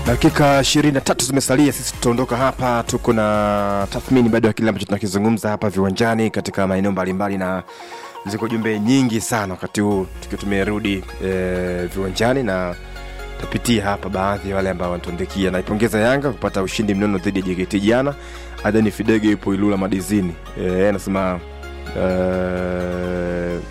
Dakika 23 zimesalia, sisi tutaondoka hapa. Tuko na tathmini bado ya kile ambacho tunakizungumza hapa viwanjani katika maeneo mbalimbali, na ziko jumbe nyingi sana wakati huu tukiwa tumerudi e, viwanjani na tapitia hapa baadhi ya wale ambao wanatuandikia. Naipongeza Yanga kupata ushindi mnono dhidi ya JKT jana. Adani Fidege yupo Ilula Madizini, Eh, anasema eh,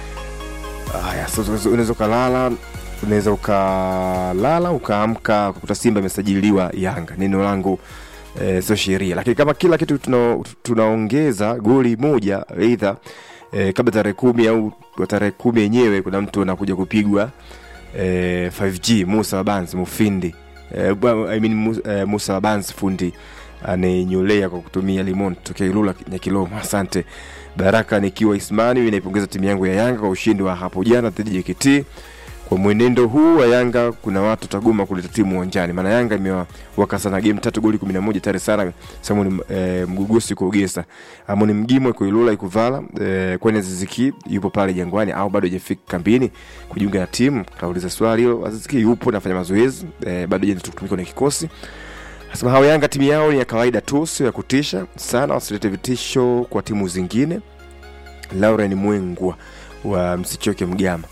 haya sasa unaweza ukalala unaweza ukalala ukaamka kukuta Simba imesajiliwa Yanga. Neno langu eh, sio sheria, lakini kama kila kitu tuna, tunaongeza goli moja eidha eh, kabla tarehe kumi au tarehe kumi yenyewe kuna mtu anakuja kupigwa eh, 5G Musa Wabanzi Mufindi eh, bwa- I mean, Musa, eh, Musa Wabanzi fundi anayenyolea kwa kutumia limon tokea Ilula Nyakilomo. Asante Baraka nikiwa Ismani, mimi naipongeza timu yangu ya Yanga kwa ushindi wa hapo jana dhidi ya JKT. Kwa mwenendo huu wa Yanga kuna watu tagoma kuleta timu uwanjani, maana Yanga imewaka sana game tatu goli 11 tare sana Samuel e, Mgugusi kwa Ugesa, Amoni Mgimo iko Ilula ikuvala e, kwani Aziziki yupo pale Jangwani au bado hajafika kambini kujiunga na timu? Kauliza swali hilo. Aziziki yupo nafanya mazoezi e, bado hajaanza kutumika kwenye kikosi. Nasema hao Yanga timu yao ni ya kawaida tu, sio ya kutisha sana, wasilete vitisho kwa timu zingine. Lauren Mwengwa wa Msichoke Mgama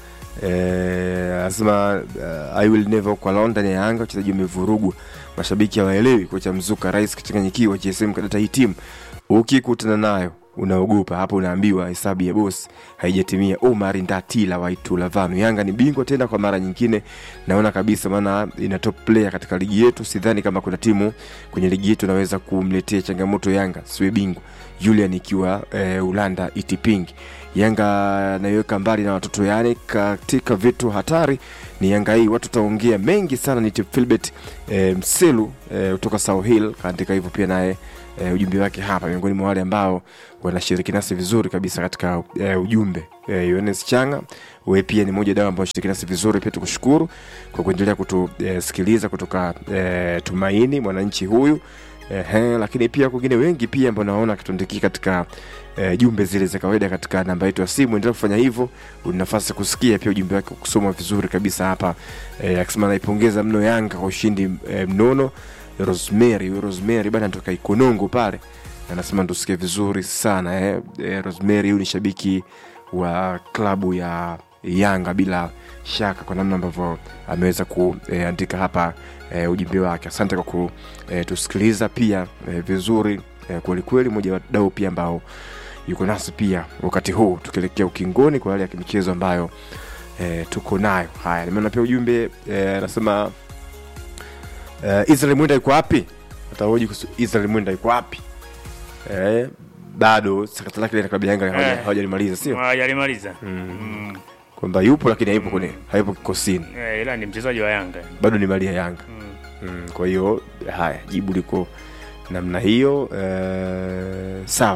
Eh, anasema uh, I will never walk alone ndani ya Yanga, wachezaji wamevurugwa, mashabiki hawaelewi. Kocha Mzuka, rais kachanganyikiwa, GSM kadata hii timu, ukikutana nayo unaogopa hapo, unaambiwa hesabu ya bosi haijatimia. Omar Ndatila Waitula Vanu, Yanga ni bingwa tena kwa mara nyingine, naona kabisa, maana ina top player katika ligi yetu. Sidhani kama kuna timu kwenye ligi yetu inaweza kumletea changamoto Yanga siwe bingwa. Julian ikiwa eh, Ulanda Itiping Yanga naiweka mbali na watoto yani, katika vitu hatari ni Yanga hii. Watu taongea mengi sana. Ni Filbert e, Mselu e, kutoka South Hill kaandika hivyo pia naye e, ujumbe wake hapa, miongoni mwa wale ambao wanashiriki nasi vizuri kabisa katika e, ujumbe e, Yohanes Changa, wewe pia ni mmoja dao ambao shiriki nasi vizuri. Pia tukushukuru kwa kuendelea kutusikiliza kutoka e, Tumaini mwananchi huyu Ehe, lakini pia kwingine wengi pia ambao naona kituandikia katika e, jumbe zile za kawaida katika namba yetu ya simu. Endelea kufanya hivyo, una nafasi ya kusikia pia ujumbe wake kusoma vizuri kabisa hapa e, akisema naipongeza mno Yanga kwa ushindi e, mnono. Rosemary huyu Rosemary bana anatoka Ikonongo pale, anasema tusikie vizuri sana eh. E, Rosemary huyu ni shabiki wa klabu ya Yanga bila shaka kwa namna ambavyo ameweza kuandika hapa e, ujumbe wake. Asante kwa kutusikiliza pia e, vizuri e, kwelikweli. Mmoja wa wadau pia ambao yuko nasi pia wakati huu tukielekea ukingoni kwa hali ya kimichezo ambayo e, tuko nayo. Haya, nimeona pia ujumbe e, anasema e, Israel Mwenda yuko wapi? Atahoji kuhusu Israel Mwenda yuko wapi? E, bado sakata lake la klabu ya Yanga hawaja- Eh. hawajalimaliza, sio hajalimaliza mm. kwamba yupo lakini hayupo kwenye hayupo kikosini, Eh, ila ni mchezaji wa Yanga bado ni mali ya Yanga. mm. Mm, kwa hiyo haya jibu liko namna hiyo eh, sawa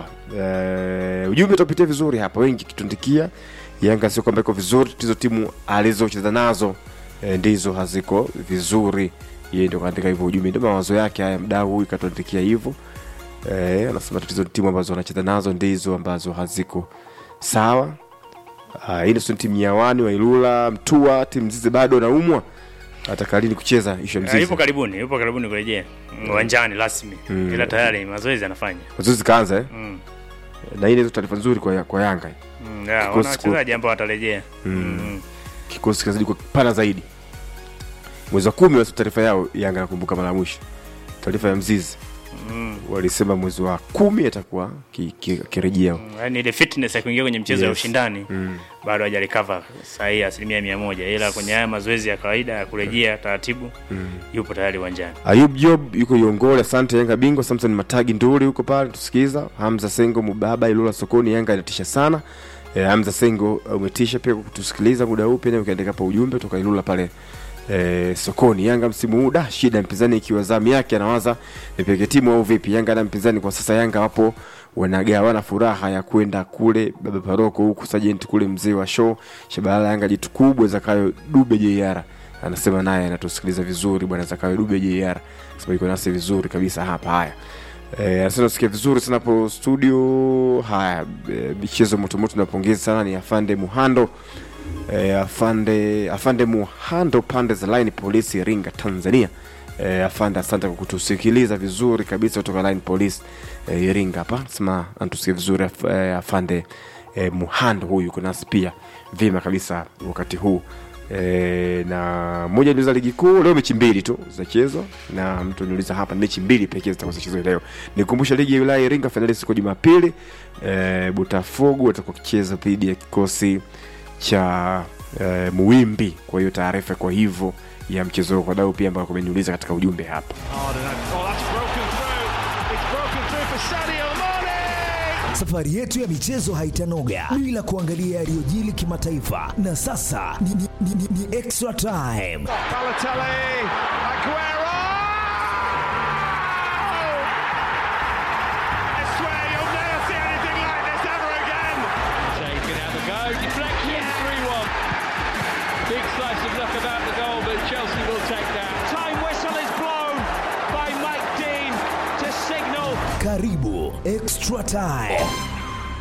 eh, ujumbe utapitia vizuri hapa wengi kitundikia yanga sio kwamba iko vizuri tatizo timu alizocheza nazo eh, ndizo haziko vizuri yeye ndio kaandika hivyo ujumbe ndio mawazo yake haya mdau huyu katuandikia hivyo eh, anasema tatizo ni timu ambazo wanacheza nazo ndizo ambazo haziko sawa Ah, hii ndio timu ya wani wa Ilula Mtua timu zizi bado naumwa ataka lini kucheza ishu ya Eh, mzizi yupo karibuni yupo karibuni kurejea mm, uwanjani rasmi Mm. ila tayari mazoezi anafanya mazoezi kaanza eh? mm. na hii ndio taarifa nzuri kwa, kwa Yanga Mm, ya, Kikosi wana wachezaji ambao watarejea Mm. mm. kikosi kinazidi kwa pana zaidi. Mwezi wa kumi wasi taarifa yao Yanga nakumbuka mara ya mwisho taarifa ya Mzizi Mm. walisema mwezi wa kumi atakuwa ki- ki- akirejea Mm, yaani ile fitness ya kuingia kwenye mchezo ya Yes. ushindani mm. bado hajarecover sahihi asilimia mia moja ila kwenye haya mazoezi ya kawaida ya kurejea taratibu mm. yupo tayari uwanjani Ayub Job yuko Yongole, asante Yanga bingwa. Samson Matagi Nduri huko pale tusikiza. Hamza Sengo Mubaba Ilula sokoni, Yanga inatisha sana. E, Hamza Sengo umetisha pia kutusikiliza muda huu pia, ukiandika hapa ujumbe toka Ilula pale e, sokoni. Yanga msimu huu da shida, mpinzani ikiwa zamu yake anawaza nipeke timu au vipi? Yanga na mpinzani kwa sasa, Yanga wapo wanagawana furaha ya kwenda kule baba paroko huku sajenti kule mzee wa show Shabalala Yanga jitu kubwa Zakayo Dube JR anasema naye anatusikiliza vizuri bwana Zakayo Dube JR sema iko nasi vizuri kabisa hapa. Haya eh, anasema nasikia vizuri sana hapo studio. Haya eh, michezo motomoto, napongeza sana ni afande Muhando eh, afande afande Muhando pande za line polisi Iringa Tanzania E, afande asante kwa kutusikiliza vizuri kabisa kutoka line police e, iringa hapa sema anatusikia vizuri af, e, afande e, muhando huyu yuko nasi pia vyema kabisa wakati huu e, na moja niuliza ligi kuu leo mechi mbili tu zinachezwa na mtu niuliza hapa ni mechi mbili pekee zitakuwa zinachezwa leo nikumbusha ligi ya wilaya ya iringa fainali siku ya jumapili e, botafogo watakuwa wakicheza dhidi ya kikosi cha e, muwimbi kwa hiyo taarifa kwa hivyo ya mchezo huo kwa dau pia ambao kumeniuliza katika ujumbe hapa Safari yetu ya michezo haitanoga bila kuangalia yaliyojili kimataifa, na sasa ni, ni, ni, ni, ni extra time. Balotelli, Aguero! I swear you'll never see anything like this ever again. Shea can have a go. Deflection, 3 1. Big slice of luck about the goal, but Chelsea will take that. Time whistle is blown by Mike Dean to signal Karibu extra time.